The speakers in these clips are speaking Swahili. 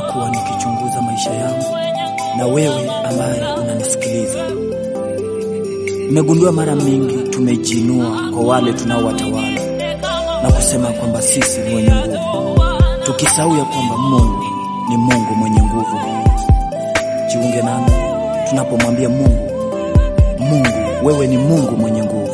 nimekuwa nikichunguza maisha yangu na wewe ambaye unanisikiliza, nimegundua mara mingi tumejiinua kwa wale tunaowatawala na kusema kwamba sisi ni wenye nguvu, tukisahau ya kwamba Mungu ni Mungu mwenye nguvu. Jiunge nami tunapomwambia Mungu, Mungu wewe ni Mungu mwenye nguvu.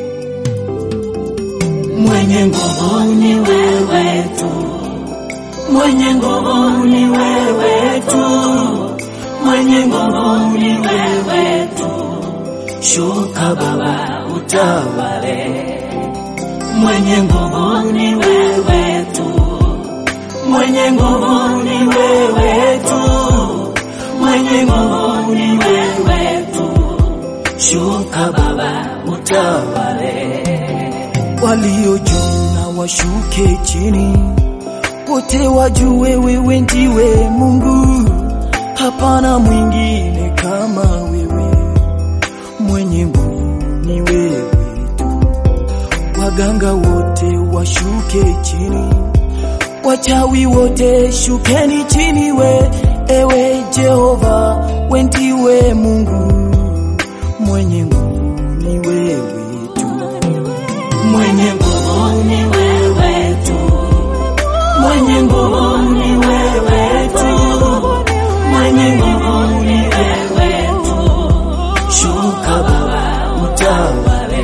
Mwenye nguvu ni wewe tu, mwenye nguvu ni wewe tu, mwenye nguvu ni wewe tu. Shuka Baba utawale, mwenye nguvu ni wewe tu, mwenye nguvu ni wewe tu, mwenye nguvu ni wewe tu. Shuka Baba utawale walio juu na washuke chini, wote wajue wewe ndiwe Mungu, hapana mwingine kama wewe. Mwenye nguvu ni wewe tu, waganga wote washuke chini, wachawi wote shukeni chini, we ewe Jehova, we ndiwe Mungu, mwenye nguvu ni wewe tu. Mwenye nguvu ni wewe tu, mwenye nguvu ni wewe tu, mwenye nguvu ni wewe tu. Shuka Baba utawale,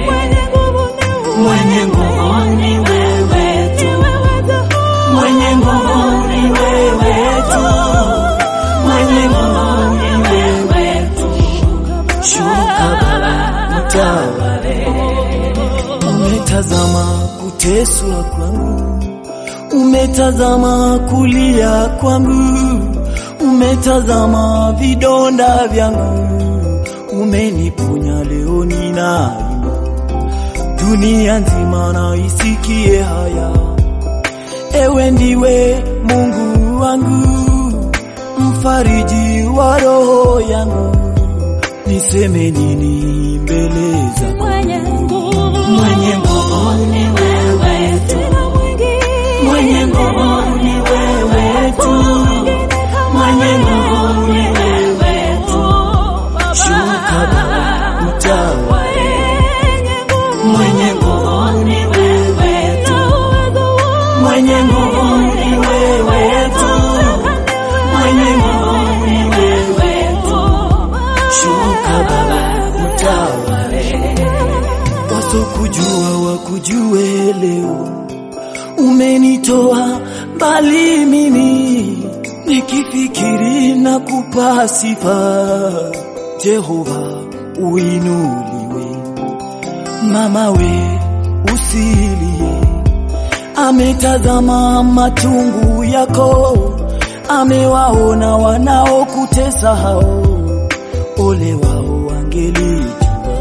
mwenye nguvu ni wewe tu, mwenye nguvu ni wewe tu, mwenye nguvu ni wewe tu. Shuka Baba utawale. Umetazama kuteswa kwangu, umetazama kulia kwangu, umetazama vidonda vyangu, umeniponya leo ninaimba, dunia nzima na isikie haya. Ewe ndiwe Mungu wangu, mfariji wa roho yangu, niseme nini mbele zako? Mwenye nguvu ni wewe tu, mwenye nguvu ni wewe tu, mwenye nguvu ni wewe tu. Shuka Baba utawale, mwenye nguvu ni wewe tu, mwenye nguvu ni wewe tu, mwenye nguvu ni wewe tu. Shuka Baba utawale. wasokujua wakujue leo, umenitoa mbali mimi, nikifikiri na kupa sifa. Jehova uinuliwe, mama we usilie, ametazama machungu yako, amewaona wanaokutesa hao, ole wao wangelijua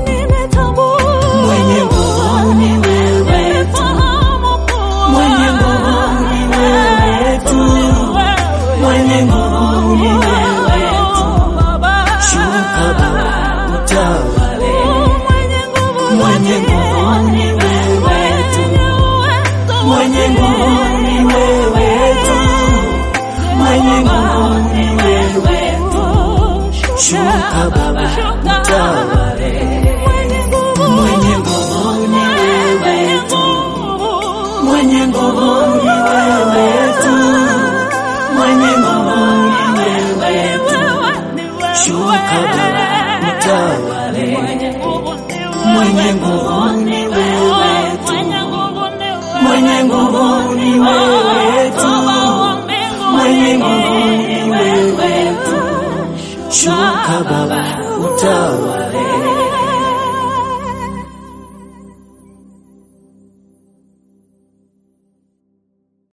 Mwenye nguvu ni wewe tu, mwenye nguvu ni wewe tu, mwenye nguvu ni wewe tu. Shuka Baba utawale, mwenye nguvu ni wewe tu, mwenye nguvu ni wewe tu, mwenye nguvu ni wewe tu. Shuka Baba utawale, mwenye nguvu ni wewe tu, mwenye nguvu ni wewe tu, mwenye nguvu ni wewe tu. Shuka Baba utawale, mwenye nguvu ni wewe tu, mwenye nguvu ni wewe tu, mwenye nguvu ni wewe tu. Shuka Baba utawale.